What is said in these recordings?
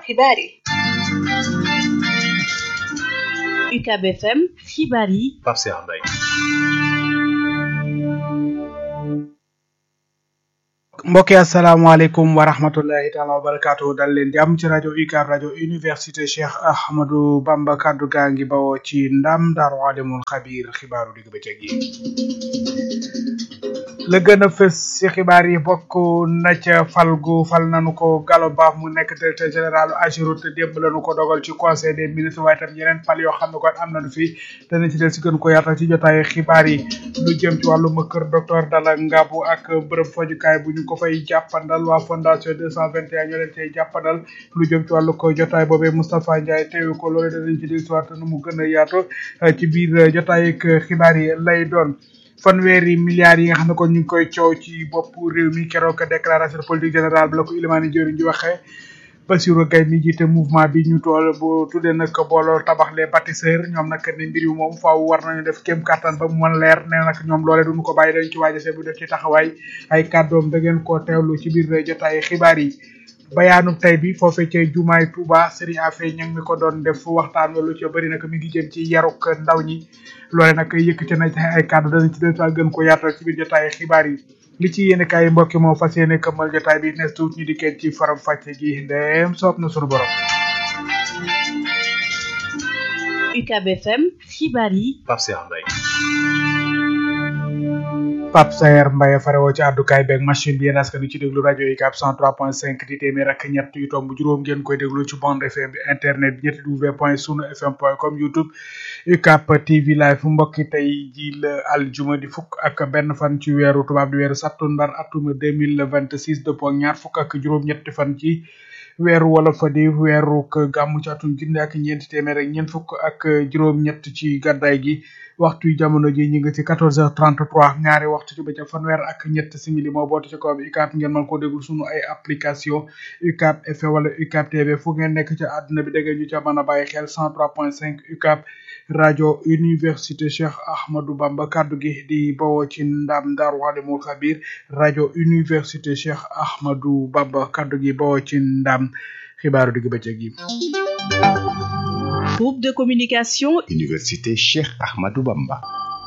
xibaar yi UCAB FM xibaar yi Pape Cheikh Mbaye mbokki asalaamaaleykum wa rahmatullahi taala wa barakaatu dal leen jàmm ci rajo UCAB rajo université Cheikh Ahmadou Bamba kaddu gaa ngi bawoo ci ndam daaru alimul xabiir xibaaru digg bëccëg yi la gën a fës ci xibaar yi bokk na ca fal gu fal nanu ko Gallo Ba mu nekk directeur général Ageroute démb lañu ko dogal ci conseil des ministres waaye tam yeneen fal yoo xam ne kon am nañu fi dana ci del si gën ko yaatal ci jotaayu xibaar yi lu jëm ci wàllum kër docteur Dalla Ngabou ak bërëb fajukaay bu ñu ko fay jàppandal waa fondation 221 ñoo leen cay jàppandal lu jëm ci wàllu ko jotaay boobee Moustapha Ndiaye teewu ko loolu danañ ci del si waat nu mu gën a yaatu ci biir jotaay ak xibaar yi lay doon fanweeri milliards yi nga xam ne kon ñu ngi koy coow ci bopp réew mi keroog déclaration politique générale bi la ko Ilimani Diori di waxee Bassirou Gaye mi jiite mouvement bi ñu tool bu tuddee nag booloo tabax les bâtisseurs ñoom nag ne mbir yu moom faaw war nañu def kéem kattan ba mu mën leer nee nag ñoom loole duñu ko bàyyi dañ ci waajase bu def ci taxawaay ay kàddoom da ngeen koo teewlu ci biir jotaay xibaar yi bayaanu tey bi foofee ca jumaay Touba Serigne Affe ña ngi mi ko doon def waxtaan lu ca bëri nag mi ngi jëm ci yaruk ndaw ñi loole nag yëkkati na ci ay kàddu danañ ci des gën ko yaatal ci biir jotaay xibaar yi li ci yéen kaay mbokki moo fas yéene këmmal jotaay bi nes tuut ñu dikkee ci faram fàcce gi ndeem soob na sunu borom UCAB FM xibaar yi Pape Cheikh Mbaye Pape Sayer Mbaye farewoo ci àddukaay beeg machine bi yéen askan ci déglu rajo UCAB 103.5 di téeméer ak ñett yu tomb juróom ngeen koy déglu ci bande FM bi internet bi ñetti w point sunu fm point com youtube UCAB TV live mbokki tey ji la aljuma di fukk ak benn fan ci weeru tubaab di weeru sattumbar atum 2026 dëppoo ak ñaar fukk ak juróom-ñetti fan ci weeru wala fa di weeru gàmmu ci atum junne ak ñeenti téeméer ak ñeent fukk ak juróom-ñett ci gàddaay gi waxtu yu jamono ji ñu ngi ci 14h33 ñaari waxtu ci bëccëg fanweer ak ñett simili moo bootu ci kaw bi UCAB ngeen mën koo déglu sunu ay application UCAB FM wala UCAB TV fu ngeen nekk ci àdduna bi dégg ñu ca mën a bàyyi xel 103.5 UCAB rajo université Cheikh Ahmadou Bamba kaddu gi di bawoo ci ndam Daaru Alimul Xabir rajo université Cheikh Ahmadou Bamba kaddu gi bawoo ci ndam xibaaru digg bëccëg yi. groupe de communication Université Cheikh Ahmadou Bamba.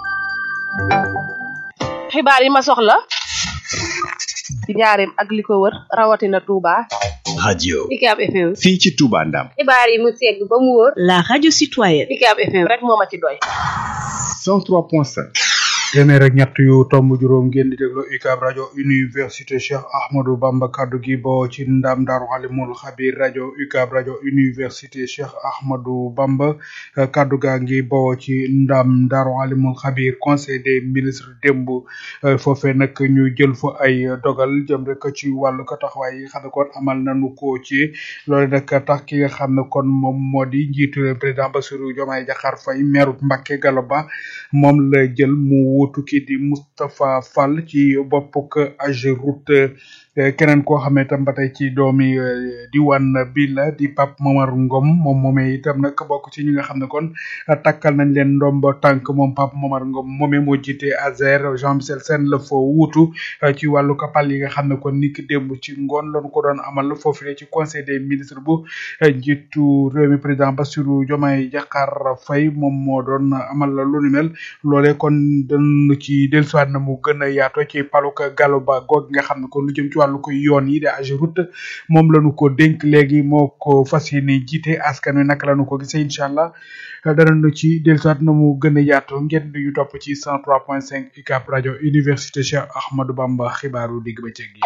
xibaar yi ma soxla ci njaareem ak li ko wër rawatina Touba. radio UCAB FM. fii ci Touba Ndam. xibaar yi mu segg ba mu wóor. la radio citoyenne UCAB FM rek moo ma ci doy. 103.5. téeméer ak ñett yu tomb juróom ngeen di déglu UCAB rajo université Cheikh Ahmadou Bamba kaddu gi boo ci ndam Daaru Alimul Xabir rajo UCAB rajo université Cheikh Ahmadou Bamba kaddu gaa ngi boo ci ndam Daaru Alimul Xabir conseil des ministres démb foofee nag ñu jël fa ay dogal jëm rek ci wàllu ko taxawaay yi nga xam ne kon amal nañu ko ci loolu nag tax ki nga xam ne kon moom moo di njiitu président Bassirou Diomaye Diakhar Faye maire Mbacké Gallo Ba moom la jël mu wuutu kii di Moustapha Fall ci boppuk Ageroute keneen koo xam ne itam ba tey ci doomi diwaan bi la di Pape Momar Ngom moom moomee itam nag bokk ci ñi nga xam ne kon takkal nañ leen ndombo tànk moom Pape Momar Ngom moomee moo jiite Azer Jean Michel Sène la fa wuutu ci wàllu kapal yi nga xam ne kon niki démb ci ngoon lañu ko doon amal foofu ci conseil des ministres bu njiitu réew mi président Bassirou Diomaye Diakhar Faye moom moo doon amal lu ni mel loolee kon dañu ci dellusiwaat na mu gën a yaatoo ci paluka Gallo Ba goog nga xam ne kon lu jëm ci wàllu ko yoon yi de Ageroute moom lañu ko dénk léegi moo ko fas yéene jiite askan wi naka lañu ko gisee incha allah danañu ci dellusiwaat na mu gën a yaatoo ngeen di ñu topp ci 103.5 UCAB rajo université Cheikh Ahmadou Bamba xibaaru digg bëccëg yi.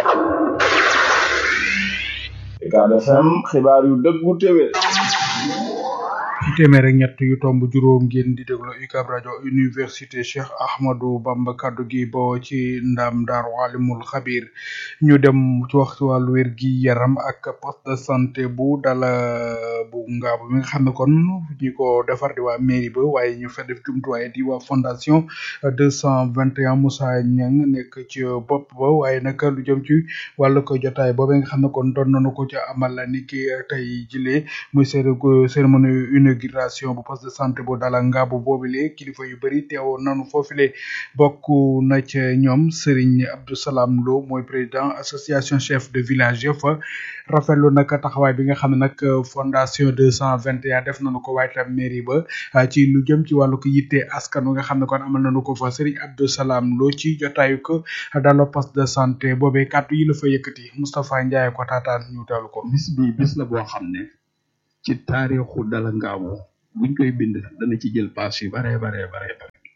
UCAB FM xibaar yu dëggu téwé ci téeméer ak ñett yu tomb juróom ngeen di déglu UCAB rajo université Cheikh Ahmadou Bamba kaddu gi boo ci ndam Daaru Alimul Xabir ñu dem ci wax ci wàllu wér gi yaram ak poste de santé bu dala bu ngaabu mi nga xam ne kon ñi ko defar di waa mairie ba waaye ñu fa def jumtuwaay di waa fondation deux cent vingt et un Moussa Niang nekk ci bopp ba waaye nag lu jëm ci wàllu ko jotaay boobee nga xam ne kon doon nañu ko ca amal ni ki tey jilee muy cérémonie inaugurale inauguration bu poste de santé bu dala ngaabu boobule kilifa yu bëri teewoon nanu foofule bokk na ca ñoom Serigne Abdou Salam Lo mooy président association chef de village ya fa rafetlu nag taxawaay bi nga xam ne nag fondation deux cent vingt et un def nañu ko waaye tam mairie ba ci lu jëm ci wàllu ko yitte askan wi nga xam ne kon amal nañu ko fa Serigne Abdou Salam Lo ci jotaayu ko dalo poste de santé boobee kàddu yi la fa yëkkati Moustapha Ndiaye ko taataan ñu teewlu ko. bis bi bis la boo xam ne ci taarixu dala ngaamu buñ koy bind dana ci jël paas yu bare bare bare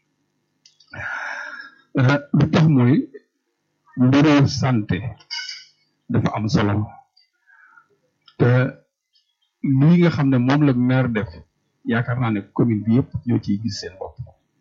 bare lu tax mooy mbiru santé dafa am solo te lii nga xam ne moom la maire def yaakaar naa ne commune bi yëpp ñoo ciy gis seen bopp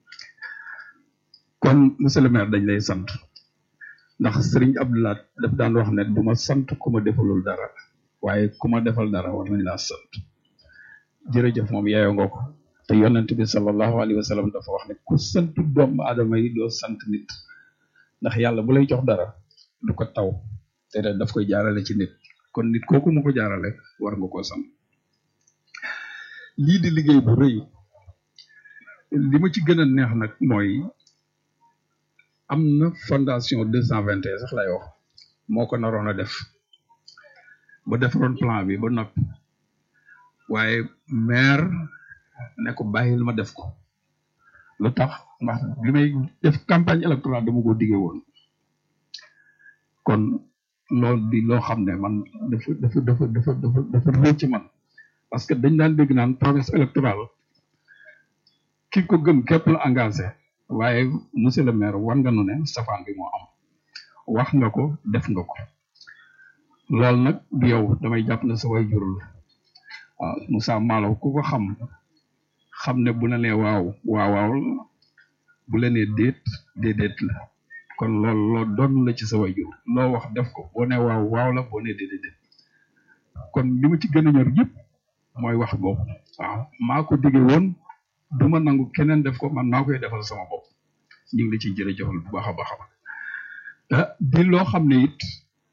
kon monsieur le maire dañ lay sant ndax Serigne Abdoulaye daf daan wax ne du ma sant ku ma defalul dara waaye ku ma defal dara war nañ laa sant jërëjëf moom yaayoo nga ko te yonent bi sallallahu alayhi wa sallam dafa wax ne ku sant doomu aadama yi doo sant nit ndax yàlla bu lay jox dara du ko taw te daf koy jaarale ci nit kon nit kooku mu ko jaarale war nga koo sant lii di liggéey bu rëy li ma ci gën a neex nag mooy am na fondation deux cent vingt et un sax lay wax moo ko naroon a def ba defaroon plan bi ba noppi waaye maire ne ko bàyyil ma def ko lu tax ndax bi may def campagne électorale dama ko diggee woon kon loolu di loo xam ne man dafa dafa dafa dafa dafa dafa rëcc ci man parce que dañ daan dégg naan promesse électorale ki ko gëm képp la engagé waaye monsieur le maire war nga nu ne safaan bi moo am wax nga ko def nga ko loolu nag du yow damay jàpp ne sa way jur la waaw Moussa Malo ku ko xam xam ne bu la nee waaw waaw waaw la bu la nee déet déedéet la kon loolu loo doon la ci sa way jur loo wax def ko boo nee waaw waaw la boo nee déedéet déet kon li ma ci gën a ñor yëpp mooy wax boobu waaw maa ko digge woon du ma nangu keneen def ko man maa koy defal sama bopp ñu ngi la ciy jërëjëfal bu baax a baax a baax di loo xam ne it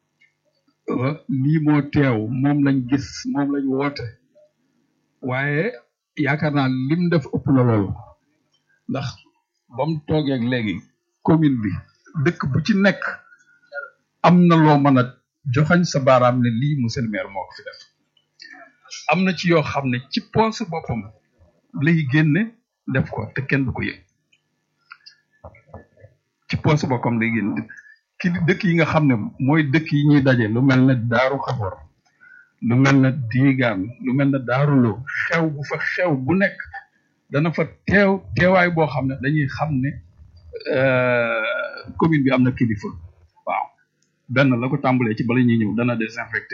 lii moo teew moom lañ gis moom lañ woote waaye yaakaar naa lim def ëpp na loolu ndax ba mu toogeeg léegi commune bi dëkk bu ci nekk am na loo mën a joxañ sa baaraam ne lii monsieur le maire moo ko fi def am na ci yoo xam ne ci poos boppam lay génne def ko te kenn du ko yëg ci poos boppam lay génne ki dëkk yi nga xam ne mooy dëkk yi ñuy daje lu mel ne daaru xafor lu mel ne diigaan lu mel ne daarulo xew bu fa xew bu nekk dana fa teew teewaay boo xam ne dañuy xam ne commune bi am na kilifa waaw benn la ko tàmbalee ci bala ñuy ñëw dana désinfecté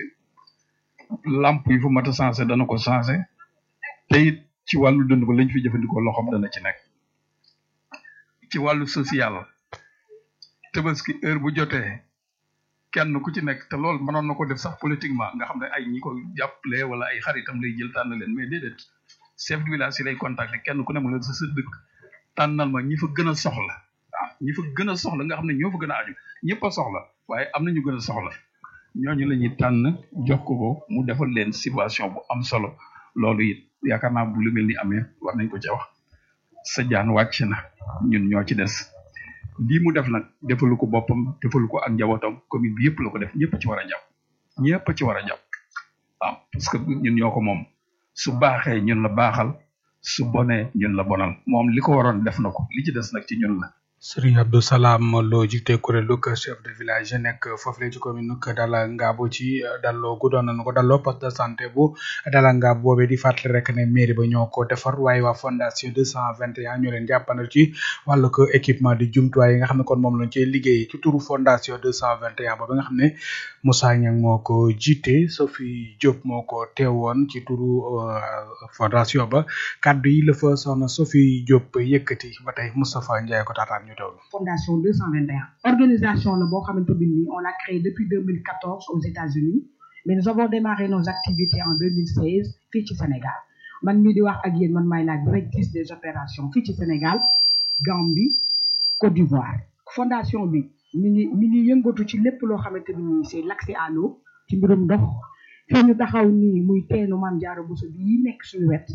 lamp yi fu mat a changé dana ko changé te it ci wàllu dund ba lañ fi jëfandikoo loxoom dana ci nekk ci wàllu social tabaski heure bu jotee kenn ku ci nekk te loolu mënoon na ko def sax politiquement nga xam ne ay ñi ko jàppale wala ay xaritam lay jël tànn leen mais déedéet chef de village yi lay contacter kenn ku ne mu ne sa sa dëkk tànnal ma ñi fa gën a soxla waaw ñi fa gën a soxla nga xam ne ñoo fa gën a aju ñëpp a soxla waaye am na ñu gën a soxla ñooñu la ñuy tànn jox ko ko mu defal leen situation bu am solo loolu it yaakaar naa bu lu mel ni amee war nañ ko ca wax sa jaan wàcc na ñun ñoo ci des lii mu def nag defalu ko boppam defalu ko ak njabootam commune bi yëpp la ko def ñëpp ci war a jàpp ñëpp ci war a jàpp waaw parce que ñun ñoo ko moom su baaxee ñun la baaxal su bonee ñun la bonal moom li ko waroon def na ko li ci des nag ci ñun la Serigne Abdou Salam Lo jiite kuréelu kër chef de village yi nekk foofu la ci commune nu Dala Ngabo ci dalloo gu doon nañu ko dalloo poste de santé bu Dala Ngabo boobee di fàttali rek ne mairie ba ñoo ko defar waaye waa fondation deux cent vingt et un ñoo leen jàppandal ci wàllu ko équipement di jumtuwaay yi nga xam ne kon moom lañ cee liggéey ci turu fondation deux cent vingt et un boobu nga xam ne Moussa Niang moo ko jiite Sophie Diop moo ko teewoon ci turu fondation ba kaddu yi la fa soxna Sophie Diop yëkkati ba tey Moustapha Ndiaye ko taataan ñu teewlu. fondation 221 organisation la boo xamante bi nii on l'a créée depuis 2014 aux États-Unis mais nous avons démarré nos activités en 2016 fii ci Sénégal man mii di wax ak yéen man maay la directrice des opérations fii ci Sénégal Gambie Côte d'Ivoire fondation bi mi ngi mi ngi yëngatu ci lépp loo xamante bi nii c'est l'accès à l'eau ci mbirum ndox fii ñu taxaw nii muy teenu Mame Diarra Bousso bii nekk suñu wet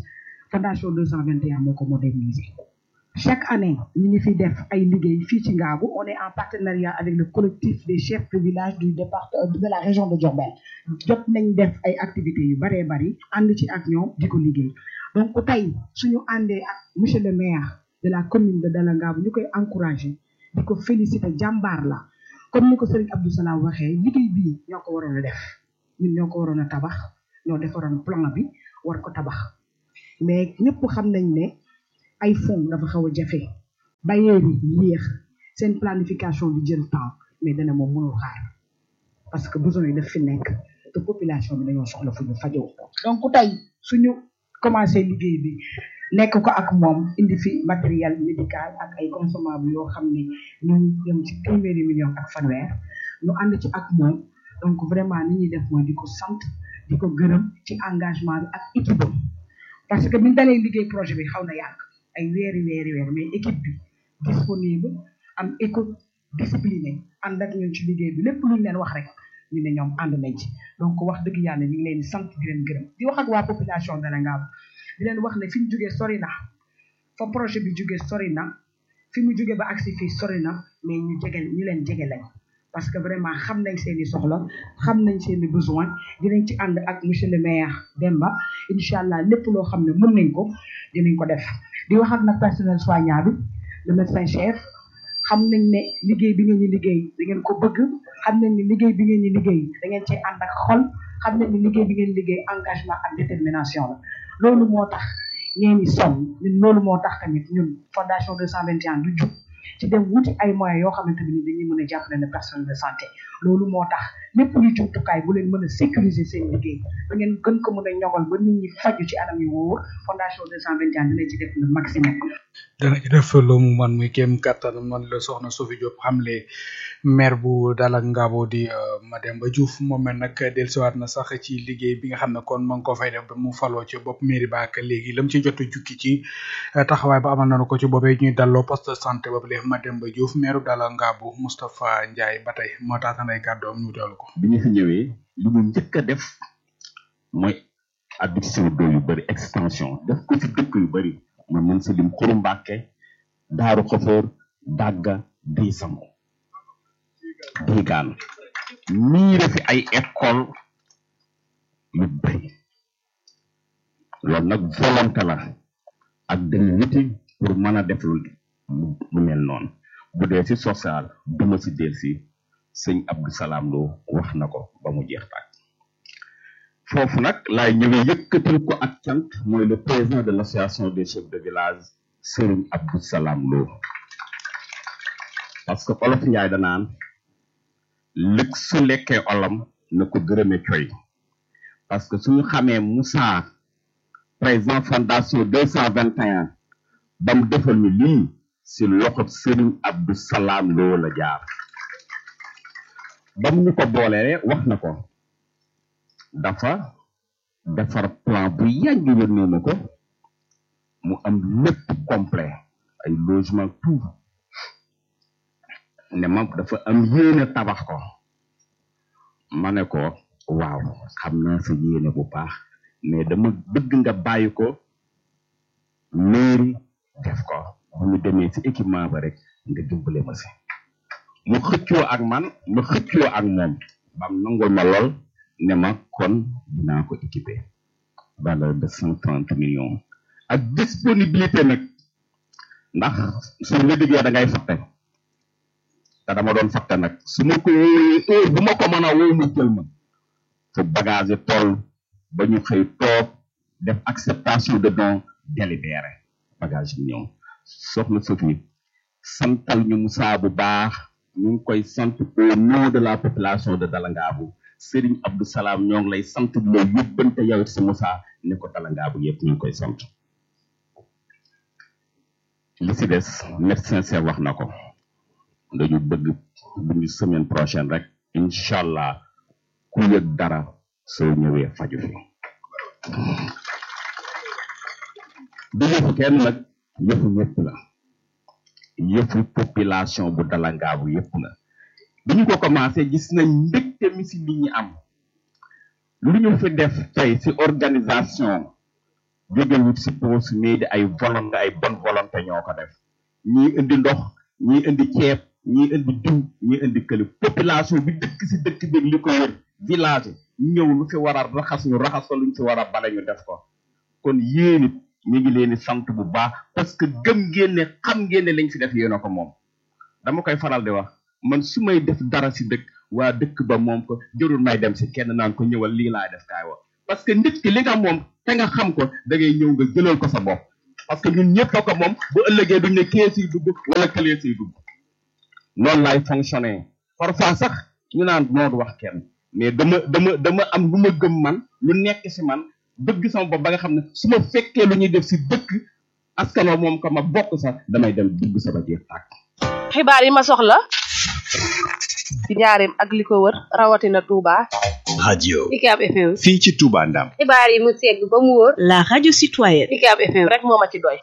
fondation 221 moo ko moderniser chaque année ñu ngi fi def ay liggéey fii ci Ngaabu on est en partenariat avec le collectif des chefs de village du département de la région de Diourbel jot nañ def ay activités yu baree bari ànd ci ak ñoom di ko liggéey donc tey suñu àndee ak monsieur le maire de la commune de Dala Ngaabu ñu koy encourager di ko féliciter jàmbaar la comme ni ko Serigne Abdou Salam waxee liggéey bii ñoo ko waroon a def ñun ñoo ko waroon a tabax ñoo defaroon plan bi war ko tabax mais ñëpp xam nañ ne ay fonds dafa xaw a jafe bailleurs yi yéex seen planification di jël temps mais dana moom mënul xaar parce que besoin yi daf fi nekk te population bi dañoo soxla fu ñu fajoo donc tey suñu commencé liggéey bi nekk ko ak moom indi fi matériel médical ak ay consommables yoo xam ne ñu dem ci téeméeri millions ak fanweer ñu ànd ci ak moom donc vraiment ni ñuy def mooy di ko sant di ko gërëm ci engagement bi ak équipe am parce que biñu dalee liggéey projet bi xaw na yàgg ay weeri weeri weer mais équipe bi disponible am écoute discipliné ànd ak ñun ci liggéey bi lépp luñ leen wax rek ñu ne ñoom ànd nañ ci donc wax dëgg yàlla ñu ngi leen di sant di leen gërëm di wax ak waa population Dala Ngaabu di leen wax ne fi ñu jógee sori na fa projet bi jógee sori na fi mu jógee ba agsi fii sori na mais ñu jege ñu leen jege lañ parce que vraiment xam nañ seen i soxla xam nañ seen i besoin dinañ ci ànd ak monsieur le maire Demba incha allah lépp loo xam ne mën nañ ko dinañ ko def di wax ak nag personnel soignant bi le médecin chef xam nañ ne liggéey bi ngeen ñu liggéey da ngeen ko bëgg xam nañ ne liggéey bi ngeen ñu liggéey da ngeen cee ànd ak xol xam nañ ne liggéey bi ngeen liggéey engagement ak détermination la loolu moo tax ngeen di sonn ñun loolu moo tax tamit ñun fondation 221 du jub ci dem wuti ay moyens yoo xamante ni dañuy mën a jàppale ne personnel de santé loolu moo tax lépp luy jumtukaay bu leen mën a sécuriser seen liggéey ba ngeen gën ko mën a ñogal ba nit ñi faju ci anam yu wóor fondation 221 dina ci def le maximum dana ci def lu mu man muy kéem kattan man la soxna Sophie Diop xamle maire bu Dala Ngabo di Mademba Diouf moom mel nag dellusiwaat na sax ci liggéey bi nga xam ne kon ma ngi ko fay def ba mu faloo ci bopp mairie ba ak léegi lam ci jot a jukki ci taxawaay ba amal nañu ko ci boobee ñuy dalloo poste de santé boobu léegi Mademba Diouf maire Dala Ngabo Moustapha Ndiaye ba tey moo taatan ay kàddoom ñu teewlu ko. bi ñu fi ñëwee li mu njëkk a def mooy adduction d'eau yu bëri extension def ko ci dëkk yu bëri ma mën sa lim Xuru Mbàkke Daaru Xofoor Dàgga Diisango Diigaan miire fi ay école yu bëri loolu nag volonté la ak dem wuti pour mën a def lu lu mel noonu bu dee ci social duma ci del si sëñ Abdou Salam Lo wax na ko ba mu jeex tàkk foofu nag laay ñëwee yëkkatil ko ak cant mooy le président de l'association des chefs de village Serigne Abdou Salam Lo parce que olof njaay danaan lëg su lekkee olam na ko gërëme coy parce que suñu xamee Moussa président fondation deux cent vingt et un ba mu defal ni lii si loxob Serigne Abdou Salam Lo la jaar ba mu ñu ko boolee wax na ko dafa defar plan bu yàgg yónnee na ko mu am lépp complet ay logement tout ne ma dafa am yéene tabax ko ma ne ko waaw xam naa sa yéene bu baax mais dama bëgg nga bàyyi ko mairie def ko bu ñu demee ci équipement ba rek nga dimbale ma si mu xëccoo ak man ma xëccoo ak moom bam nangul ma lool ne ma kon dinaa ko équipé valeur de cent trente millions ak disponibilité nag ndax suñ la diggee da ngay fàtte te dama doon fàtte nag su ma ko wóoree heure bu ma ko mën a woo mu jël ma fu bagage yi toll ba ñu xëy toog def acceptation de don délibéré bagage yi ñëw soxna Sophie santal ñu Moussa bu baax ñu ngi koy sant au nom de la population de Dala Ngaabu Serigne Abdou Salam ñoo ngi lay sant di la yóbbante yow it si Moussa ne ko Dala Ngaabu yëpp ñu ngi koy sant li si des médecin chef wax na ko dañu bëgg bu ñu semaine prochaine rek incha allah ku yëg dara soo ñëwee faju fi du yëfu kenn nag yëfu ñëpp la yëfu population bu Dala Ngaabu yëpp la bi ñu ko commencé gis nañ mbégte mi si nit ñi am lu ñu fi def tey si organisation jógewut si poos mais di ay volonté ay bonne volonté ñoo ko def ñii indi ndox ñii indi ceeb ñii indi diw ñii indi këli population bi dëkk si dëkk bi li ko wër village ñëw lu fi war a raxas ñu raxas ko luñ fi war a bale ñu def ko kon yéen it ñu ngi leen di sant bu baax parce que gëm ngeen ne xam ngeen ne lañ fi def yéen a ko moom dama koy faral di wax man su may def dara si dëkk waa dëkk ba moom ko jërul may dem si kenn naan ko ñëwal lii laay def kaay wax parce que nit ki li nga moom te nga xam ko da ngay ñëw nga jëlal ko sa bopp parce que ñun ñëpp a ko moom bu ëllëgee duñ ne kee siy dugg wala këlee siy dugg noonu laay fonctionner parfois sax ñu naan moo du wax kenn mais dama dama dama am lu ma gëm man lu nekk si man bëgg sama bopp ba nga xam ne su ma fekkee lu ñuy def si dëkk askan wa moom ko ma bokk sax damay dem dugg sama jeex tàkk xibaar yi ma soxla ci njaareem ak li ko wër rawatina Touba. radio UCAB FM. fii ci Touba Ndam xibaar yi mu segg ba mu wóor. La radio citoyenne. UCAB FM. rek moo ma ci doy.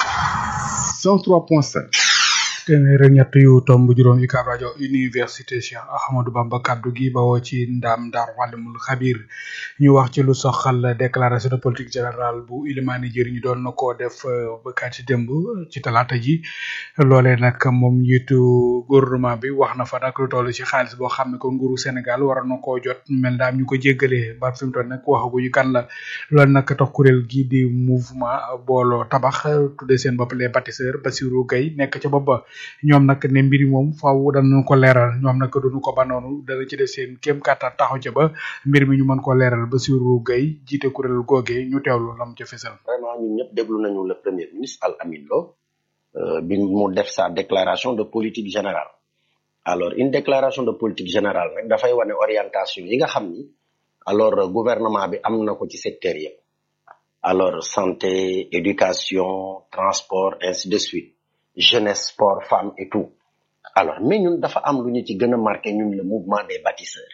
103.5 téeméer ak ñett yu tomb juróom UCAB rajo université Cheikh Ahmadou Bamba kaddu gi bawoo ci ndam Daaru Alimul Xabir ñu wax ci lu soxal déclaration de politique générale bu Ilimani Jëriñ doon na koo def ba kat ci démb ci talaata ji loolee nag moom njiitu gouvernement bi wax na fa nag lu toll ci xaalis boo xam ne ko nguuru Sénégal war na koo jot mel daam ñu ko jéggalee ba fi mu toll nag waxaguñu kan la loolu nag tax kuréel gi di mouvement booloo tabax tuddee seen bopp les bâtisseurs Bassirou Gueye nekk ca bopp ba ñoom nag ne mbiri moom faaw danañ ko leeral ñoom nag duñu ko ba noonu dana ci def seen kéem kàttan taxaw ca ba mbir mi ñu mën ko leeral Bassirou Gueye jiite kuréel googee ñu teewlu lam ca fesal vraiment ñun ñëpp déglu nañu le premier ministre Al Amin Lo bi mu def sa déclaration de politique générale alors une déclaration de politique générale rek dafay wane orientation yi nga xam ni alors gouvernement bi am na ko ci secteur yëpp alors santé éducation transport ainsi de suite jeunesse sport femmes et tout alors mais ñun dafa am lu ñu ci gën a marqué ñun le mouvement des bâtisseurs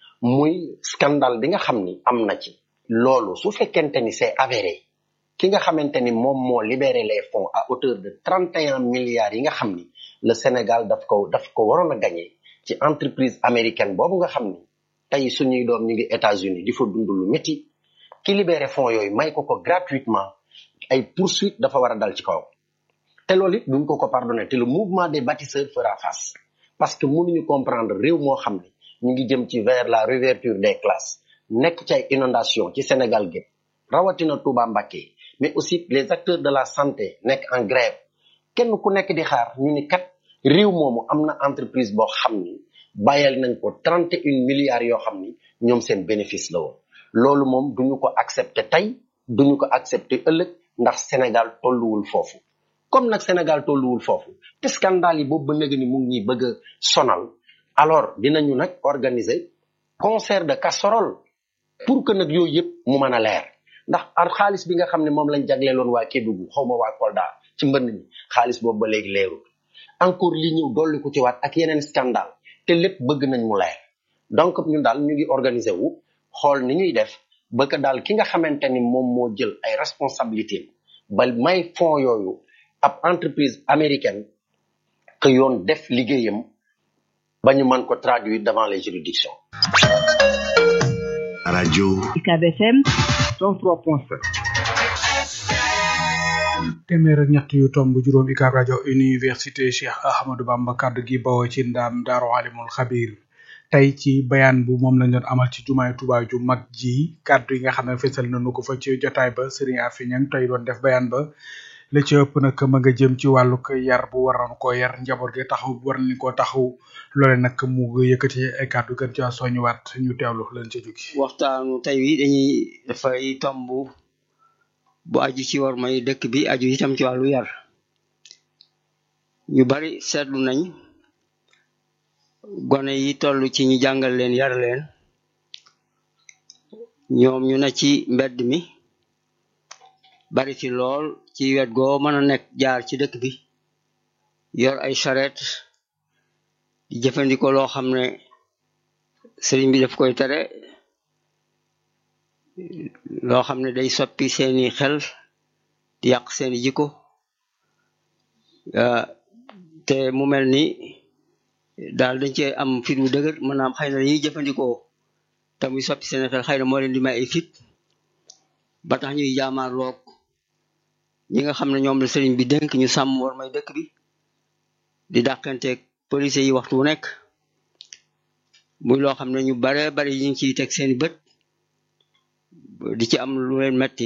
muy scandale bi nga xam ni am na ci loolu su fekkente ni c'est avéré ki nga xamante ni moom moo libéré les fonds à hauteur de 31 milliards yi nga xam ni le Sénégal daf ko daf ko waroon a gagné ci entreprise américaine boobu nga xam ni tey suñuy doom ñu ngi États-Unis di fa dund lu métti ki libéré fonds yooyu may ko ko gratuitement ay poursuite dafa war a dal ci kaw te loolu it duñ ko ko pardonné te le mouvement des bâtisseurs fera face parce que mënuñu comprendre réew moo xam ne ñu ngi jëm ci vers la réouverture des classes nekk ci ay inondation ci Sénégal gépp rawatina Touba Mbacké mais aussi les acteurs de la santé nekk en grève kenn ku nekk di xaar ñu ni kat réew moomu am na entreprise boo xam ni bàyyal nañ ko trente et un milliards yoo xam ni ñoom seen bénéfice la woon loolu moom duñu ko accepter tey duñu ko accepter ëllëg ndax Sénégal tolluwul foofu comme nag Sénégal tolluwul foofu te scandale yi boobu ba léegi ni mu ngi ñuy bëgg a sonal alors dinañu nag organiser concert de casserole pour que nag yooyu yëpp mu mën a leer ndax ar xaalis bi nga xam ne moom lañ jagleeloon waa Kédougou xaw ma waa Kolda ci mbënd mi xaalis boobu ba léegi leerul encore li ñëw dolli ko ci waat ak yeneen scandale te lépp bëgg nañ mu leer donc ñun daal ñu ngi organiser wu xool ni ñuy def ba que daal ki nga xamante ni moom moo jël ay responsabilités ba may fonds yooyu ab entreprise américaine que yoon def liggéeyam ba ñu mën ko traduire devant les juridictions. radio UCAB FM 103.5 téeméer ak ñett yu tomb juróom UCAB rajo université Cheikh Ahmadou Bamba kaddu gi bawoo ci ndam Daaru Alimul Xabir tey ci bayaan bu moom lañ doon amal ci jumaay Tuubaa ju mag ji kaddu yi nga xam ne fesal nañu ko fa ci jotaay ba Serigne Afi Ñang tey doon def bayaan ba la ci ëpp nag ma nga jëm ci wàllu ko yar bu waroon koo yar njaboot gi taxaw war nañ koo taxaw loole nag mu yëkkati ay kàddu gën caa soññiwaat ñu teewlu leen ca jógi waxtaanu tey wi dañuy dafay tomb bu aju ci war may dëkk bi aju itam ci wàllu yar ñu bari seetlu nañ gone yi toll ci ñu jàngal leen yar leen ñoom ñu ne ci mbedd mi bari ci lool ci wet goo mën a nekk jaar ci dëkk bi yor ay charrette di jëfandikoo loo xam ne sëriñ bi daf koy tere loo xam ne day soppi seeni xel di yàq seeni jikko te mu mel ni daal dañ cee am fit wu dëgër maanaam xëy na dañuy jëfandikoo te muy soppi seeni xel xëy na moo leen di may ay fit ba tax ñuy jaamaar loog ñi nga xam ne ñoom la sëriñ bi dénk ñu sàmm war may dëkk bi di dàqanteeg police yi waxtu wu nekk muy loo xam ne ñu bare bari ñu ngi ciy teg seeni bët di ci am lu leen metti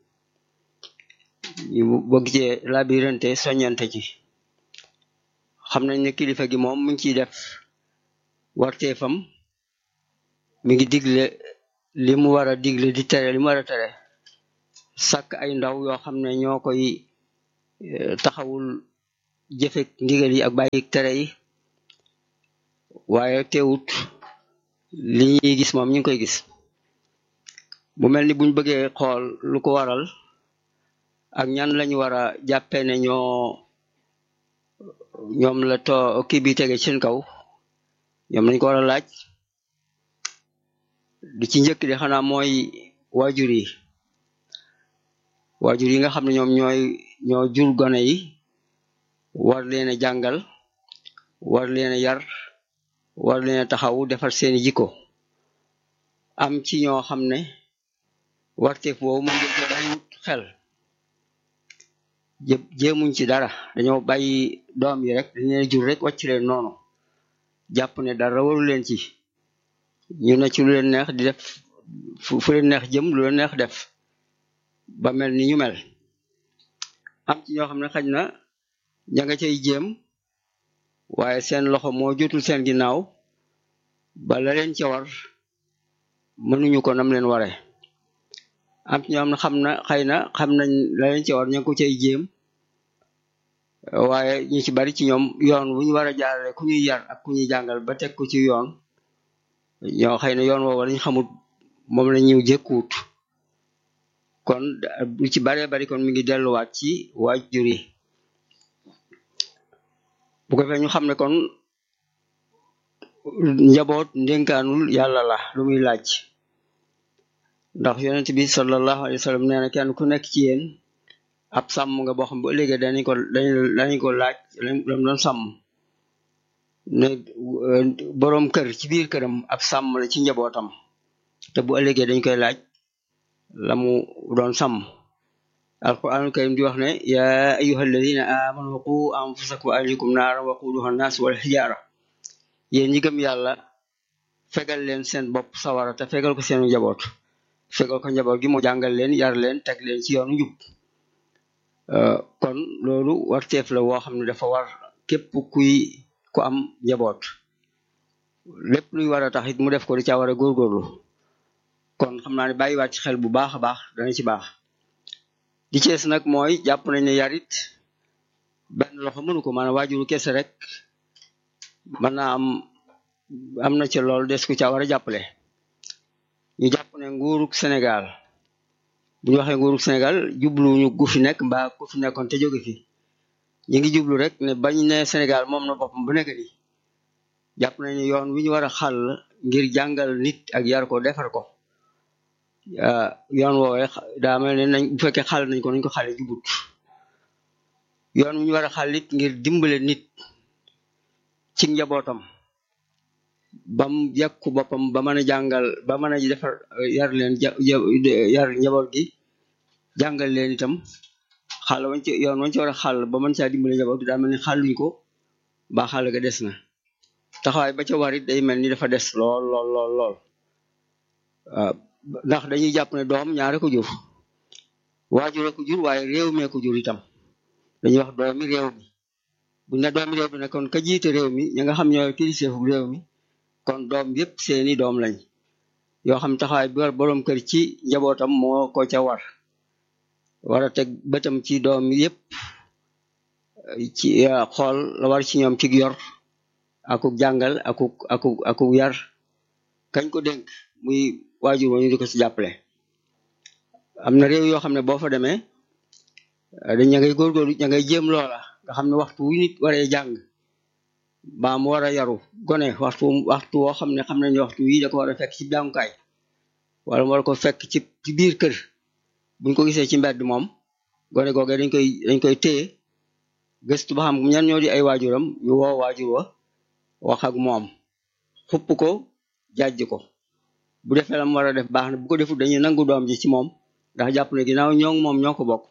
ñu bëgg cee labirante soññante ci xam nañ ne kilifa gi moom mu ngi ciy def warteefam mi ngi digle li mu war a digle di tere li mu war a tere sàkk ay ndaw yoo xam ne ñoo koy taxawul jëfek ndigal yi ak bàyyi tere yi waaye teewut li ñuy gis moom ñu ngi koy gis mu mel ni buñ bëggee xool lu ko waral ak ñan lañu war a jàppee ne ñoo ñoom la to kii bi tege ci seen kaw ñoom lañ ko war a laaj di ci njëkk di xanaa mooy waajur yi waajur yi nga xam ne ñoom ñooy ñoo jur gone yi war leen a jàngal war leen a yar war leen a taxaw defar seeni jikko am ci ñoo xam ne warteef boobu moom dañ ko bàyyiwut xel jë jéemuñ ci dara dañoo bàyyi doom yi rek dañ leen jur rek wàcc leen noonu jàpp ne dara waru leen ci ñu ne ci lu leen neex di def fu fu leen neex jëm lu leen neex def ba mel ni ñu mel am ci ñoo xam ne xaj na ña nga cay jéem waaye seen loxo moo jotul seen ginnaaw ba la leen ca war mënuñu ko nam leen ware am ci ñoo xam ne xam na xëy na xam nañ la leen ca war ña ngi ko cay jéem waaye ñu ci bari ci ñoom yoon wu ñu war a jaarale ku ñuy yar ak ku ñuy jàngal ba teg ko ci yoon ñoo xëy na yoon woowu lañ xamut moom la ñu jëkkuwut kon lu ci baree bari kon mi ngi delluwaat ci waajur yi bu ko fee ñu xam ne kon njaboot ndénkaanul yàlla la lu muy laaj ndax yonent bi sallallahu alayhi wa sallam nee na kenn ku nekk ci yéen ab sàmm nga boo xam bu ëllëgee dañu ko dañu ko laaj lam doon sàmm ne boroom kër ci biir këram ab sàmm la ci njabootam te bu ëllëgee dañ koy laaj la mu doon sàmm alquranul karim di wax ne ya ayuha alladina amanu qu anfusakum wa ahlikum naara waquduha annas wal xijaara yéen ñi gëm yàlla fegal leen seen bopp sawara te fegal ko seenu njaboot fegal ko njaboot gi mu jàngal leen yar leen teg leen ci yoonu njub kon loolu warteef la woo xam ne dafa war képp kuy ku am njaboot lépp luy war a tax it mu def ko di caa war a góorgóorlu kon xam naa ne bàyyiwaat ci xel bu baax a baax dana ci baax di cees nag mooy jàpp nañ ne yarit benn loxo mënu ko maanaam waajuru kese rek mën naa am am na ci loolu des ku ca war a jàppale ñu jàpp ne nguurug Sénégal bu ñu waxee nguurug Sénégal jubluñu gu fi nekk mbaa ku fi nekkoon te jóge fi ñu ngi jublu rek ne bañ ne Sénégal moom na boppam bu nekk ni jàpp nañ ne yoon wi ñu war a xàll ngir jàngal nit ak yar ko defar ko yoon woowee daa mel ne nañ bu fekkee xàll nañ ko nañ ko xàlle jubut yoon wi ñu war a xàll it ngir dimbale nit ci njabootam bam yàkku boppam ba mën a jàngal ba mën a defar yar leen yar njaboot gi jàngal leen itam xàll wañ ci yoon wañ ci war a xàll ba mën caa dimbale njaboot gi daa mel ni xàlluñ ko ba xàll ga des na taxawaay ba ca war it day mel ni dafa des lool lool lool lool waaw ndax dañuy jàpp ne doom ñaare ko jur waajure ko jur waaye réew mee ko jur itam dañuy wax doomi réew mi buñ ne doomi réew mi ne kon ka jiite réew mi ñi nga xam ñooy kiliseefu réew mi kon doom yépp seeni doom lañ yoo xam taxawaay bi war boroom kër ci njabootam moo ko ca war war a teg bëtam ci doom yépp ci xool la war ci ñoom ci yor akuk jàngal akuk akuk akuk yar kañ ko dénk muy waajur wa ñu di ko ci jàppale am na réew yoo xam ne boo fa demee dañ ña ngay góorgóorlu ña ngay jéem loola nga xam ne waxtu wu nit waree jàng baa mu war a yaru gone waxtu waxtu woo xam ne xam nañ waxtu wii da ko war a fekk ci jàngukaay wala mu war ko fekk ci ci biir kër buñ ko gisee ci mbedd moom gone googee dañ koy dañ koy téye gëstu ba xam ñan ñoo di ay waajuram ñu woo waajur wa wax ak moom xupp ko jàjj ko bu defee la mu war a def baax na bu ko defut dañuy nangu doom ji ci moom ndax jàpp ne ginnaaw ñoo moom ñoo ko bokk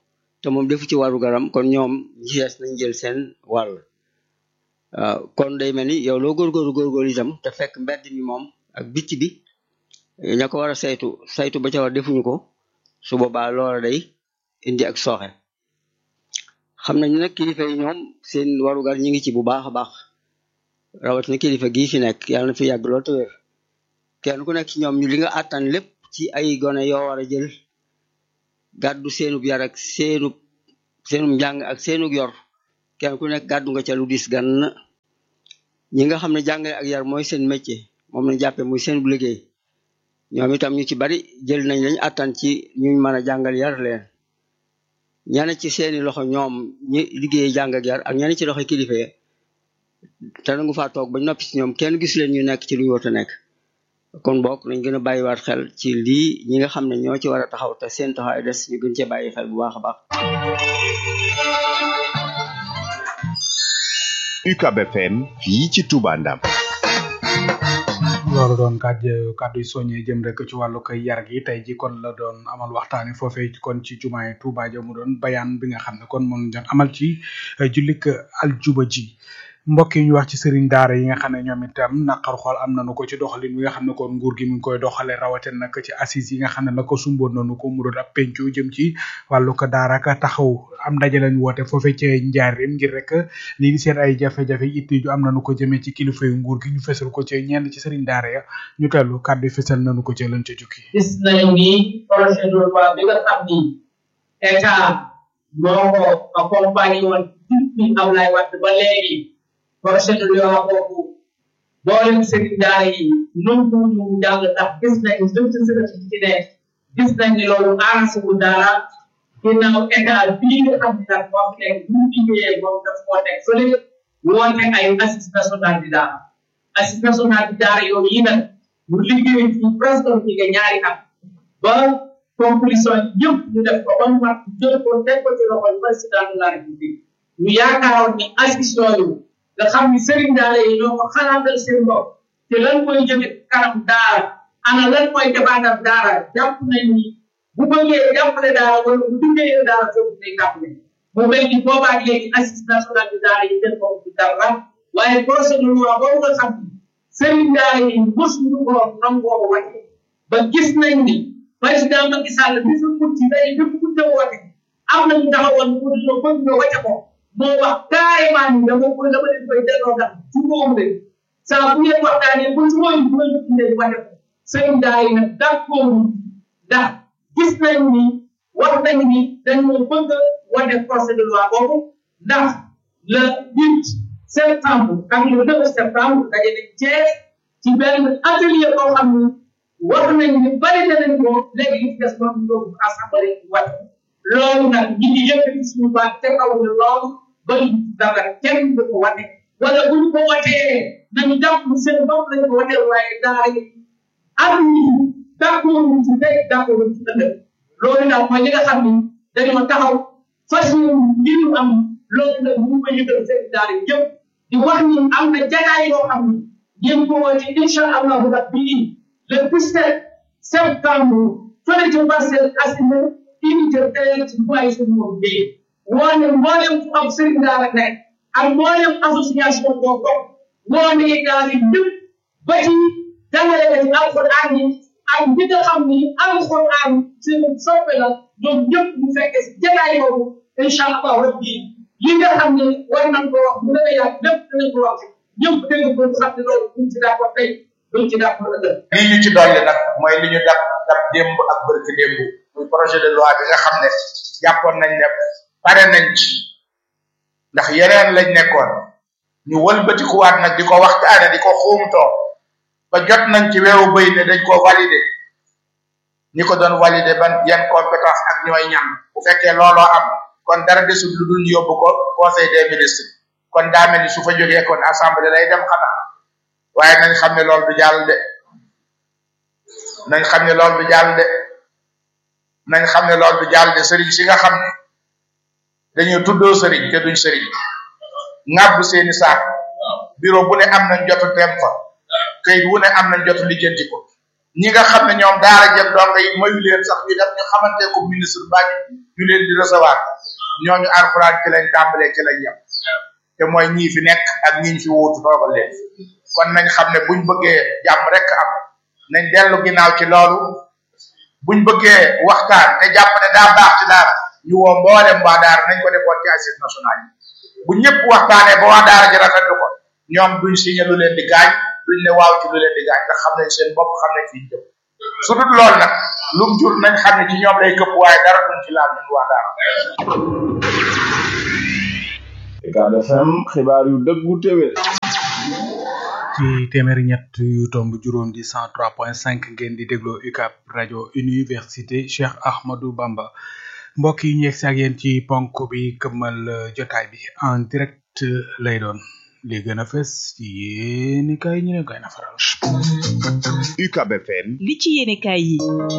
te moom defu ci waru garam kon ñoom ñi des nañ jël seen wàll waaw kon day mel ni yow loo góorgóorlu góorgóorlu itam te fekk mbedd mi moom ak bitt bi ña ko war a saytu saytu ba ca war defuñu ko su boobaa loola day indi ak sooxe xam nañu nag kilifa yi ñoom seen warugar ñi ngi ci bu baax a baax rawatina kilifa gii fi nekk yàlla na fi yàgg lool te wér kenn ku nekk ci ñoom ñu li nga àttan lépp ci ay gone yoo war a jël gàddu seenub yar ak seenub seenub njàng ak seenub yor kenn ku nekk gàddu nga ca lu dis gan ñi nga xam ne jàngale ak yar mooy seen métier moom lañ jàppe muy seen bu liggéey ñoom itam ñu ci bari jël nañ lañ àttan ci ñu mën a jàngal yar leen ñane ci seeni loxo ñoom ñi liggéey jàng ak yar ak ñane ci loxo kilifa yi te nangu faa toog bañ noppi ci ñoom kenn gis leen ñu nekk ci lu ñu war a nekk kon bokk nañ gën a bàyyiwaat xel ci lii ñi nga xam ne ñoo ci war a taxaw te seen taxawaay des ñu gën cee bàyyi xel bu baax a baax UCAB FM fii ci Touba Ndam loolu doon kàddu kàddu yu soññee jëm rek ci wàllu koy yar gi tey ji kon la doon amal waxtaani foofee kon ci jumaay Touba ja mu doon bayaan bi nga xam ne kon moom doon amal ci jullik aljuba ji mbokk yi ñu wax ci sëriñ daara yi nga xam ne ñoom itam naqar xool am nañu ko ci doxalin wi nga xam ne kon nguur gi mu ngi koy doxale rawatina nag ci assise yi nga xam ne nag ko sumboon nañu ko mu doon ab pencu jëm ci wàllu ko daara ka taxaw am ndaje lañ woote foofee ci njaarim ngir rek lii di seen ay jafe-jafe itti ju am nañu ko jëmee ci kilifa yu nguur gi ñu fesal ko ci ñenn ci sëriñ daara ya ñu tellu kàddu fesal nañu ko ci lañ ca jukki gis nañu ni projet de loi bi nga xam ni état moo ko accompagné woon depuis Ablaye Wade ba léegi projet de loi boobu boolem sëriñ daara yi nangu ñu jàll ndax gis nañu lépp ci sëriñ ci ne gis nañ ni loolu arrangé wu daara ginnaaw état bii nga xam ne nag moo fi nekk bu ñu liggéeyee moom daf moo nekk fële woote ay assise national di daara assise national di daara yooyu yi nag mu liggéey ci presque fi nga ñaari at ba conclusion yëpp ñu def ko ba mu mat jël ko teg ko ci loxol président de la république ñu yaakaaroon ni assise yooyu nga xam ni sëriñ daara yi ñoo ko xalaatal seen bopp te lan mooy jëme kanam daara ana lan mooy défendre daara jàpp nañ ni bu bëggee jàppale daara wala bu duggee daara foofu day jàppale mu mel ni boobaa léegi assise nationale de daara yi seen bopp du dara waaye projet de loi boobu nga xam ni sëriñ daara yi mos ñu ko nangoo wàcce ba gis nañ ni président Macky Sall bi fi mut ci day bi mu mut a woote am nañu taxawoon pour ñu bëgg nga wàcce ko moo wax carrément ni dama ko dama leen koy delloo ndax ci moom de saa bu ngeen waxtaanee ba ci mooy bu ngeen indee wàcce ko sëriñ daara yi nag d'accord ndax gis nañ ni wax nañ ni dañoo bëgg a wane procès de loi boobu ndax le huit septembre ak le neuf septembre daje nañ Thiès ci benn atelier boo xam ni wax nañ ni bari na nañ ko léegi li ci des moom ñu yóbbu assemblée wàcc loolu nag ñi ngi yëkkati suñu baat te kaw ni loolu bari dara kenn du ko wane wala bu ñu ko watee nañu jàpp ni seen bopp lañu ko watee waaye daara yi am ñi d'accord ci tey d'accord ci ëllëg loolu nag mooy li nga xam ni dañoo taxaw fas yéene ngir ñu am loolu nag ñu ko yëgal seen daara yëpp di wax ni am na jataay yoo xam ni yéen ko woote incha allahu rabbi le 17 septembre fële ci Parcelles Assainies unité tey ci boy suñu moom bi woone mboolem fu am sëriñ daara nekk ak mboolem association boo bokk woone daal yi ñëpp ba ci jàngale ci alxuraan yi ak ñi nga xam ni alxuraan seen soppe la ñoom ñëpp ñu fekkee si jataay boobu incha allah rabbi li nga xam ne war nañ ko wax bu dee yàgg lépp dinañ ko wax ñëpp dégg ko xam ne loolu buñ ci d'accord tey buñ ci d'accord ëllëg lii ñu ci dolli nag mooy li ñu dab dab démb ak bërki démb muy projet de loi bi nga xam ne jàppoon nañ ne pare nañ ci ndax yeneen lañ nekkoon ñu wëlbatikuwaat nag di ko waxtaane di ko xuumtoo ba jot nañ ci weeru bëy ne dañ ko validé ñi ko doon validé ban yan compétence ak ñooy ñam bu fekkee looloo am kon dara desul lu dul yóbbu ko conseil des ministres kon daa mel ni su fa jógee kon assemblée lay dem xanaa waaye nañ xam ne loolu du jàll de nañ xam ne loolu du jàll de nañ xam ne loolu du jàll de sëriñ si nga xam ne dañuy tuddoo sëriñ te duñ sëriñ ŋàbb seeni saak bureau bu ne am nañ jotu dem fa kayit wu ne am nañ jotu lijjanti ko ñi nga xam ne ñoom daara jëm donga yi mayu leen sax ñu dem ñu xamante ko ministre baa ñu leen di recevoir ñooñu alxuraan ci lañ tàmbalee ci lañ yem te mooy ñii fi nekk ak ñiñ fi wuutu toogal leen kon nañ xam ne buñ bëggee jàmm rek am nañ dellu ginnaaw ci loolu buñ bëggee waxtaan te jàpp ne daa baax ci daara ñu woo mboolem waa daara nañ ko defoon ci assises nationales yi bu ñëpp waxtaanee ba waa daara ji rafetlu ko ñoom duñ signé lu leen di gaañ duñ ne waaw ci lu leen di gaañ ndax xam nañ seen bopp xam nañ fi ñu jëm su dul loolu nag lum jur nañ xam ne ci ñoom lay këpp waaye dara duñ ci laal ñun waa daara Ucab FM xibaar yu dëggu téwé ci téeméeri ñett yu tomb juróom di cent trois point cinq ngeen di dégloo UCAB rajo université Cheikh Ahmadou Bamba mbokk yi ñu yegg si ak yéen ci ponk bi këmmal jotaay bi en direct lay doon li gën a fës ci yéeni kay ñu ne koy na faral UCAB FM li ci yéene kaay yi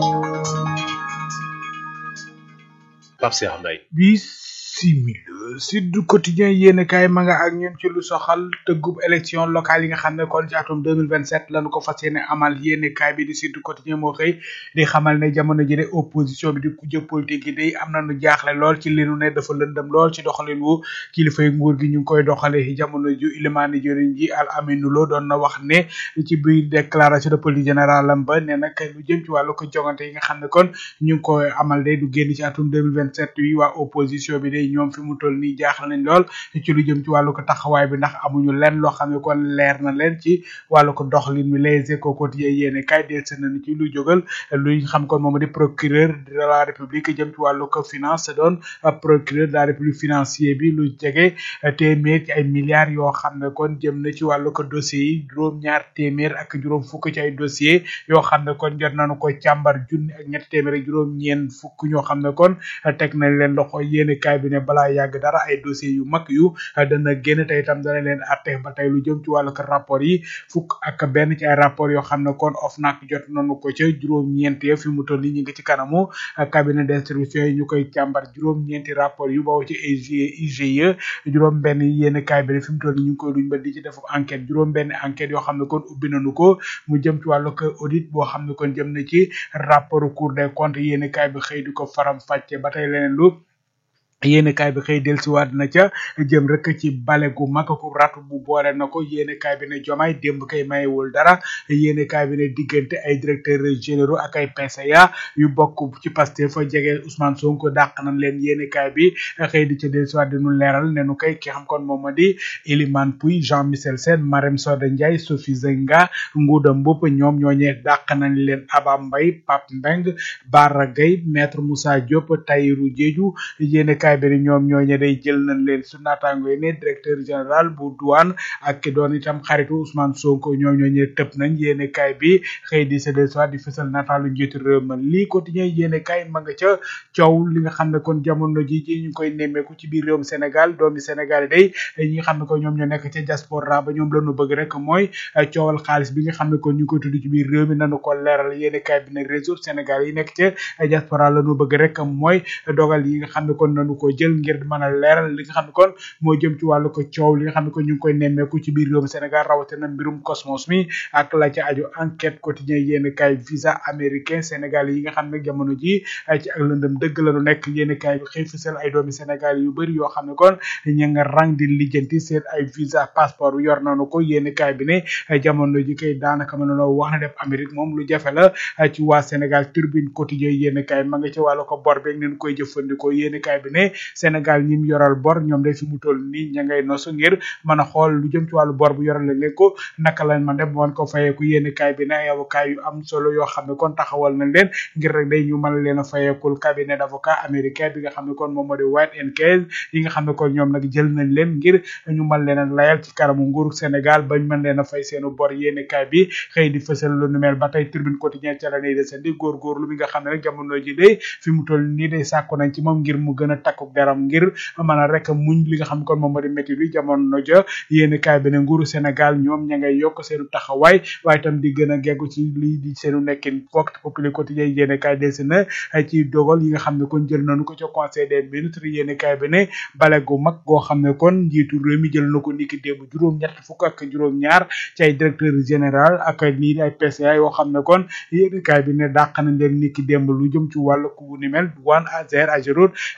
Pape Cheikh Mbaye bisimila Sud Quotidien yéen kaay ma nga ak ñun ci lu soxal tëggub élection locale yi nga xam ne kon ci atum 2027 lañu ko fas yéene amal yéen kaay bi di Sud Quotidien moo xëy di xamal ne jamono ji de opposition bi di kujje politique yi day am nañu jaaxle lool ci li nu ne dafa lëndëm lool ci doxalin wu kilifay nguur gi ñu ngi koy doxale jamono ju ilimaani jëriñ ji al aminu lo doon na wax ne ci biir déclaration de politique générale am ba ne nag lu jëm ci wàllu ko jongante yi nga xam ne kon ñu ngi koy amal day du génn ci atum 2027 yi waa opposition bi day ñoom fi mu toll nii jaaxal nañ lool ci lu jëm ci wàllu ko taxawaay bi ndax amuñu lenn loo xam ne kon leer na leen ci wàllu ko doxalin mi les échos quotidien yéene kay del seen nañu ci lu jógal luñ xam kon moom di procureur de la république jëm ci wàllu ko finance doon procureur de la république financier bi lu jege téeméer ci ay milliards yoo xam ne kon jëm na ci wàllu ko dossiers yi juróom ñaar téeméer ak juróom fukk ci ay dossiers yoo xam ne kon jot nañu ko càmbar junni ak ñetti téeméer ak juróom ñeen fukk ñoo xam ne kon teg nañ leen loxo yéene kay bi ne balaa yàgg dara ay dossiers yu mag yu dana génn tey itam dana leen atte ba tey lu jëm ci wàllu ko rapport yi fukk ak benn ci ay rapport yoo xam ne kon OFNAC jot nañu ko ca juróom-ñeent fi mu toll nii ñu ngi ci kanamu cabinet d'instruction yi ñu koy càmbar juróom-ñeenti rapport yu bawoo ci IGE IGE juróom benn yénn kaay bi fi mu toll nii ñu ngi koy duñ ba di ci def enquête juróom benn enquête yoo xam ne kon ubbi nañu ko mu jëm ci wàllu ko audit boo xam ne kon jëm na ci rapport Cour des comptes yénn kaay bi xëy di ko faram fàcce ba tey leneen lu yéene kaay bi xëy dellusiwaat na ca jëm rek ci bale gu mag ku ratu bu boole na ko yéene kaay bi ne jomaay démb kay mayewul dara yéene kaay bi ne diggante ay directeurs généraux ak ay PCA yu bokk ci Pastef fa jege Ousmane Sonko dàq nañ leen yéene kaay bi xëy di ca dellusiwaat di nu leeral ne nu kay ki xam kon moom ma di Elimane Pouy Jean Michel Sène Marème Soda Ndiaye Sophie Zenga Ngouda Mboup ñoom ñooñee dàq nañ leen Aba Mbaye Pape Mbeng Bara Gueye maître Moussa Diop Tahirou Diédhiou yéene kaay bi ñoom ñooñe day jël nañ leen su naataango yi ne directeur général bu douane ak ki doon itam xaritu Ousmane Sonko ñoom ñooñe tëb nañ yéene kaay bi xëy di sa del soit di fësal nataalu njiitu réew ma lii quotidien yéene kaay ma nga ca coow li nga xam ne kon jamono ji ji ñu koy nemmeeku ci biir réewum Sénégal doomi Sénégal day ñi nga xam ne ko ñoom ñoo nekk ca diaspora ba ñoom lañu bëgg rek mooy coowal xaalis bi nga xam ne kon ñu koy tudd ci biir réew mi nanu ko leeral yéene kaay bi ne réseau Sénégal yi nekk ca diaspora lañu bëgg rek mooy dogal yi nga xam ne kon nanu ko jël ngir mën a leeral li nga xam ne kon moo jëm ci wàllu ko coow li nga xam ne kon ñu ngi koy nemmeeku ci biir réewum Sénégal rawatina mbirum Cosmos mi ak la ca aju enquête quotidien yéen kaay visa américain Sénégal yi nga xam ne jamono ji ci ak lëndëm dëgg la nu nekk yéen kaay bi xëy fësal ay doomi Sénégal yu bëri yoo xam ne kon ñu nga rang di lijjanti seen ay visa passeport yor nañu ko yéen kaay bi ne jamono ji kay daanaka mën nañoo wax ne def Amérique moom lu jafe la ci waa Sénégal turbine quotidien yéen kaay ma nga ci wàllu ko bor beeg neen koy jëfandikoo yéen kaay bi ne Sénégal ñi mu yoral bor ñoom day fi mu toll nii ña ngay nosu ngir mën a xool lu jëm ci wàllu bor bu yoral leen ko naka lañ man def wan ko fayeeku yéen kaay bi ne ay avocat yu am solo yoo xam ne kon taxawal nañ leen ngir rek day ñu mën leen a fayeekul cabinet d'avocat américain bi nga xam ne kon moom moo di White and Case yi nga xam ne kon ñoom nag jël nañ leen ngir ñu mën leen a layal ci kanamu nguuru Sénégal bañ mën leen a fay seenu bor yéen kaay bi xëy di fësal lu nu mel ba tey tribune quotidien ca la nay desandi góorgóorlu mi nga xam ne rek jamono ji day fi mu toll nii day sàkku nañ ci moom ngir mu gën a takkuk deram ngir mën a rek muñ li nga xam kon moom moo di métti bi jamono ja yéen kaay bi ne nguuru Sénégal ñoom ña ngay yokk seenu taxawaay waaye itam di gën a geggu ci lii di seenu nekkin Vox Populi quotidien yéen kaay delsi na ci dogal yi nga xam ne kon jël nañu ko ca conseil des ministres yéen kaay bi ne bale gu mag goo xam ne kon njiitu réew mi jël na ko niki démb juróom ñett fukk ak juróom ñaar ci ay directeur général ak nii di ay PCA yoo xam ne kon yéen kaay bi ne dàq nañ leen niki démb lu jëm ci wàllu ku ni mel douane Azer Ageroute Sogep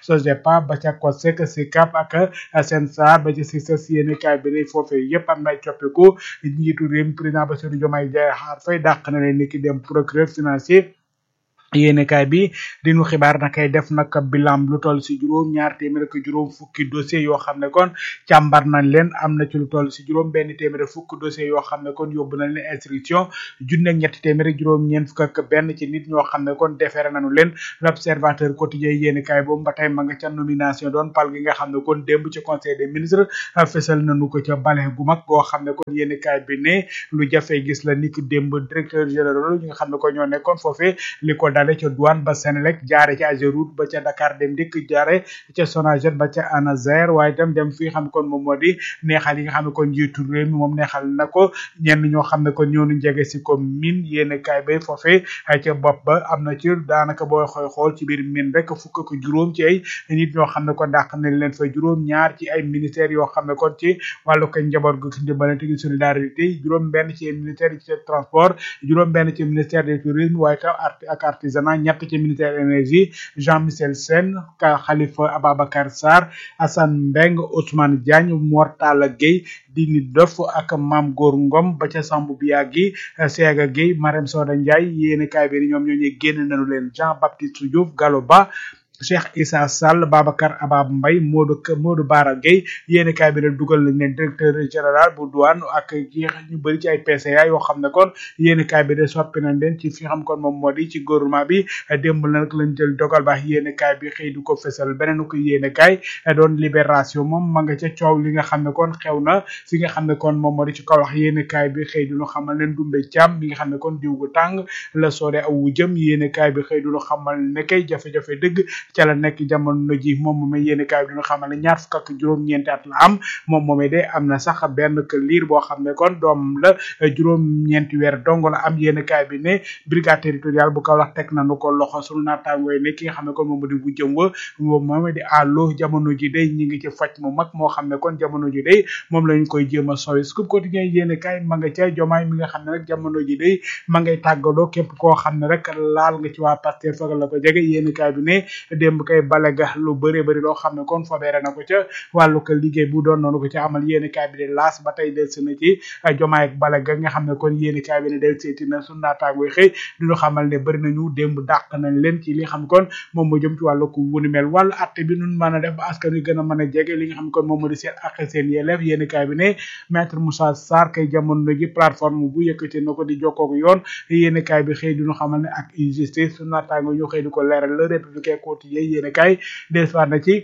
CEPA ba ca COSEC SICAP ak SENSAR ba ca CICES yéen kaay bi ne foofee yëpp am na ay coppiku njiitu réew mi président Bassirou Diomaye Diakhar Faye dàq na leen ni ki dem procureur financier yéene kaay bi dinu xibaar na kay def nag bilan lu toll si juróom ñaar téeméer ak juróom fukki dossier yoo xam ne kon càmbar nañ leen am na ci lu toll si juróom benn téeméer ak fukki dossier yoo xam ne kon yóbbu nañ leen instruction junne ak ñetti téeméer ak juróom ñeent fukk ak benn ci nit ñoo xam ne kon defeere nañu leen l'observateur quotidien yéene kaay boobu ba tey ma nga ca nomination doon pal gi nga xam ne kon démb ci conseil des ministres fesal nañu ko ca bale gu mag goo xam ne kon yéene kaay bi ne lu jafe gis la niki démb directeur général ñi nga xam ne ko ñoo nekkoon foofee li ko dale ca douane ba Senelec jaare ca Ageroute ba ca Dakar dem dikk jaare ca Sonaget ba ca ANASER waaye itam dem fi nga xam ne kon moom moo di neexal yi nga xam ne kon njiitu réew mi moom neexal na ko ñenn ñoo xam ne kon ñoo ñu jege si ko min yéen kaay bay foofee ca bopp ba am na ci daanaka booy xoy xool ci biir min rek fukk ak juróom ci ay nit ñoo xam ne kon dàq nañ leen fa juróom ñaar ci ay ministères yoo xam ne kon ci wàllu ko njaboot gu ndimbalante gi solidarité juróom benn ci ministère ci transport juróom benn ci ministère du tourisme waaye tam ak artisanat ñett ci ministère énergie Jean Michel Sène ka Khalifa Ababacar Sarr Assane Mbeng Ousmane Diagne Mortala Gueye Dini Dof ak Mam Góor Ngom ba ca Sambu Biagi Sega Gueye Marème Soda Ndiaye yéeni kaay bi ñoom ñoo ñuy génn nañu leen Jean Baptiste Diouf Gallo Ba Cheikh Issa Sall Babacar Abab Mbaye Modou Modou Bara Gueye yéeni kaay bi ne dugal nañ leen directeur général bu douane ak yi ñu bëri ci ay PCA yoo xam ne kon yéeni kaay bi de soppi nañ leen ci fi xam kon moom moo di ci gouvernement bi démb nag lañ jël dogal baax yéeni kaay bi xëy du ko fesal beneen ko yéeni kaay doon libération moom ma nga ca coow li nga xam ne kon xew na fi nga xam ne kon moom moo di ci kaw wax yéeni kaay bi xëy duñu xamal leen dumbe càmm mi nga xam ne kon diw gu tàng la soode aw wu jëm yéeni kaay bi xëy duñu xamal ne kay jafe-jafe dëgg ca la nekk jamono ji moom moomee yéeni kaay bi dina xamal ne ñaar fukk ak juróom-ñeenti at la am moom moomee de am na sax benn que liir boo xam ne kon doom la juróom-ñeenti weer dong la am yéeni kaay bi ne brigade territoriale bu Kaolack teg nañu ko loxo sunu naataangooy ne ki nga xam ne kon moom di bu jëm wa moom moomee di àllo jamono ji day ñi ngi ci faj mu mag moo xam ne kon jamono ji day moom lañ koy jéem a sooy scoop quotidien yéeni kaay ma nga ca jomaay mi nga xam ne rek jamono ji day ma ngay tàggaloo képp koo xam ne rek laal nga ci waa Pastef fag la ko jege yéeni kaay bi ne démb kay bale ga lu bëree bëri loo xam ne kon fobeere na ko ca wàllu ko liggéey bu doon noonu ko ca amal yéeni kaay bi de laas ba tey del na ci jomaay ak bale ga nga xam ne kon yéeni kaay bi ne del seeti na su naataangoy xëy duñu xamal ne bëri nañu démb dàq nañ leen ci li nga xam kon moom moo jëm ci wàllu ko wunu mel wàllu atte bi nun mën a def ba askan wi gën a mën a jege li nga xam kon moom moo di seen ak seen yelleef yéeni kaay bi ne maître Moussa Sarr kay jamono ji plateforme bu yëkkati na ko di jokkooku yoon yéeni kaay bi xëy duñu xamal ne ak injustice su naataango ñu xëy di ko leeral le républicain quotidien yéeni kaay des na ci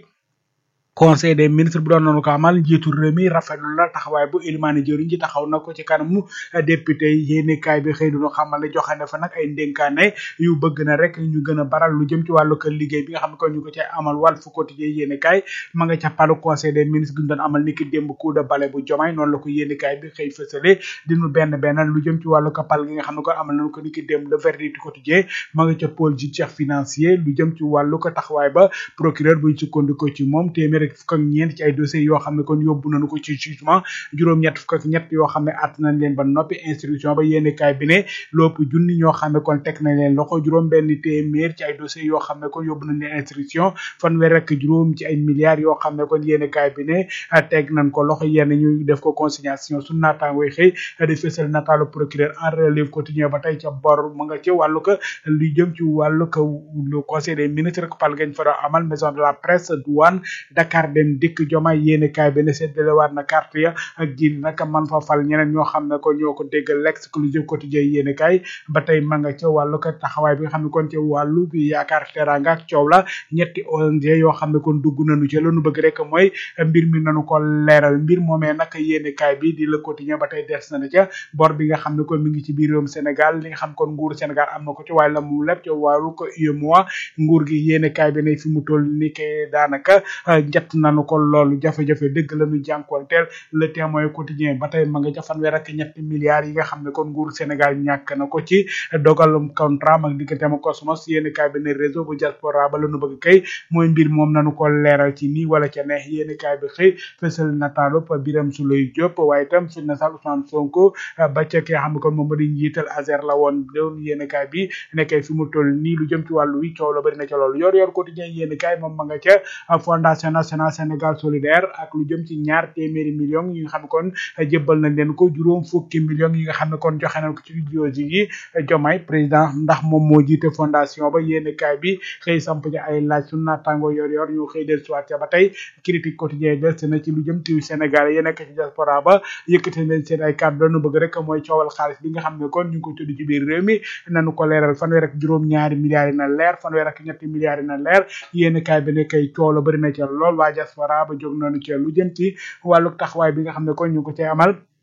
conseil des ministres bu doon noonu ko amal njiitu réew mi rafetlu la taxawaay bu Elimane jëriñ ci taxaw na ko ci kanamu député yi yéeni kaay bi xëy duñu xamal ne joxe na fa nag ay ndénkaane yu bëgg na rek ñu gën a baral lu jëm ci wàllu kër liggéey bi nga xam ne kon ñu ko ci amal wàll fu quotidien yéeni kaay ma nga ca palu conseil des ministres gi ñu doon amal niki démb coup de balai bu jomaay noonu la ko yéeni kaay bi xëy fësale dinu benn benn lu jëm ci wàllu kapal gi nga xam ne kon amal nañu ko niki démb le verdict quotidien ma nga ca pôle judiciaire financier lu jëm ci wàllu ko taxawaay ba procureur buñ sukkandiko ci moom téeméer ak fukk ak ñeent ci ay dossiers yoo xam ne kon yóbbu nañu ko ci jugement juróom-ñett fukk ak ñett yoo xam ne at nañ leen ba noppi instruction ba yéeni kaay bi ne lopp junni ñoo xam ne kon teg nañ leen loxo juróom benn téeméer ci ay dossiers yoo xam ne kon yóbbu nañ leen instruction fanweer ak juróom ci ay milliards yoo xam ne kon yéeni kaay bi ne teg nañ ko loxo yenn ñu def ko consignation su naataangoy xëy di fësal nataalu procureur en relève quotidien ba tey ca bor mu nga ci wàllu ko lu jëm ci wàllu ko le conseil des ministres ko pal gañ fa doon amal maison de la presse douane Dakar dem dikk jomaay yéene kaay bi ne seddalewaat na carte ya ak ji nag man fa fal ñeneen ñoo xam ne ko ñoo ko déggal l'exclusive quotidien yéene kaay ba tey ma nga ca wàllu ko taxawaay bi nga xam ne kon ci wàllu bi yaakaar teranga ak coow la ñetti ONG yoo xam ne kon dugg nañu ci lanu bëgg rek mooy mbir mi nañu ko leeral mbir moomee nag yéene kaay bi di le quotidien ba tey des na ca bor bi nga xam ne kon mi ngi ci biir réewum Sénégal li nga xam kon nguuru Sénégal am na ko ci waaye la mu lépp ci wàllu ko UEMOA nguur gi yéene kaay bi ne fi mu toll ni ke daanaka njat bett nañu ko loolu jafe-jafe dëgg la ñu jànkuwanteel le témoin quotidien ba tey ma nga ca fanweer ak ñetti milliards yi nga xam ne kon nguur Sénégal ñàkk na ko ci dogalum contrat mag digganteem ak Cosmos yéen kaay bi ne réseau bu diaspora ba la nu bëgg kay mooy mbir moom nañu ko leeral ci nii wala ca neex yéen kaay bi xëy fësal nataalu Biram Souleye Diop waaye itam fi na sax Ousmane Sonko ba ca ki nga xam ne kon moom moo di njiital Azer la woon doon yéen kaay bi nekkee fi mu toll nii lu jëm ci wàllu wi coow la bëri na ca loolu yor yor quotidien yéen kaay moom ma nga ca fondation nationale Sénégal solidaire ak lu jëm ci ñaar téeméeri millions yi nga xam ne kon jébbal nañ leen ko juróom fukki millions yi nga xam ne kon joxe nañ ko ci jooji yi Diomaye président ndax moom moo jiite fondation ba yéen kaay bi xëy samp ci ay laaj su naataango yor yor ñu xëy del soit ca ba tey critique quotidien des na ci lu jëm ci Sénégal yi nekk ci diaspora ba yëkkati leen seen ay kàddu doonu bëgg rek mooy coowal xaalis bi nga xam ne kon ñu ngi ko tudd ci biir réew mi nañu ko leeral fanweer ak juróom ñaari milliards yi na leer fanweer ak ñetti milliards yi na leer yéen kaay bi ne kay coow la bëri na ca lool waa diaspora ba jóg noonu ca lu jëm ci wàllu taxawaay bi nga xam ne kon ñu ngi ko cay amal